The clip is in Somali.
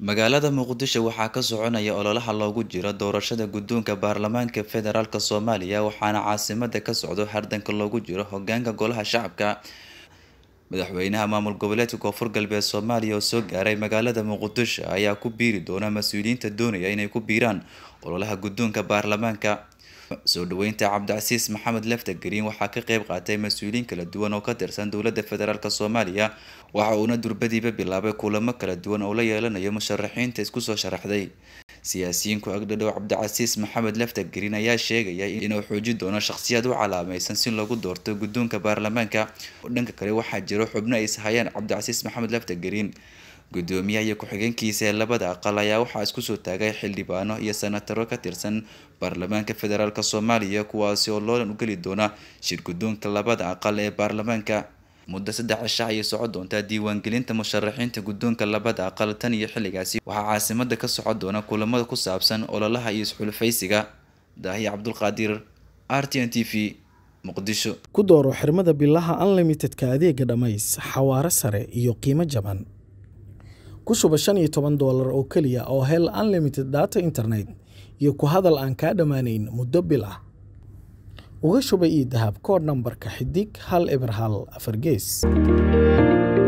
magaalada muqdisho waxaa ka soconaya ololaha loogu jiro doorashada guddoonka baarlamaanka federaalk soomaaliya waxaana caasimada ka socdo hardanka loogu jiro hogaanka golaha shacabka madaxweynaha maamul goboleedka koonfur galbeed soomaaliya oo soo gaaray magaalada muqdisho ayaa ku biiri doona mas-uuliyiinta doonaya inay ku biiraan ololaha guddoonka baarlamaanka soo dhaweynta cabdicasiis maxamed lefta green waxaa ka qeyb qaatay mas-uuliyiin kala duwan oo ka tirsan dowlada federaalk soomaaliya waxa uuna durbadiiba bilaabay kulamo kala duwan oo la yeelanayo musharaxiinta isku soo sharaxday siyaasiyiinku agdhadhow cabdicasiis maxamed lefta green ayaa sheegaya inuu xoojin doono shakhsiyaad u calaameysan si loogu doorto guddoonka baarlamaanka dhanka kale waxaa jiro xubno ay ishayaan cabdicasiis maxamed lefta green gudoomiyaha iyo ku-xigeenkiisa ee labada aqal ayaa waxaa isku soo taagay xildhibaano iyo senataro ka tirsan baarlamaanka federaalk soomaaliya kuwaasi oo loolan u geli doona shir guddoonka labada aqal ee baarlamaanka muddo saddex cisha ayay socon doontaa diiwaangelinta musharaxiinta guddoonka labada aqal tan iyo xilligaasi waxaa caasimada ka socon doona kulamada ku saabsan ololaha iyo isxulufaysiga daahiya cabdulqaadir r t n t v muqdisho ku dooro xirmada bilaha unlimitedka adeega dhammays xawaaro sare iyo qiimo jaban ku shuba shan iyo toban doolar oo keliya oo hel unlimited data internet iyo ku hadal aan kaa dhammaanayn muddo bil ah uga shuba io dahab koodh nambarka xidig hal eber hal afar gees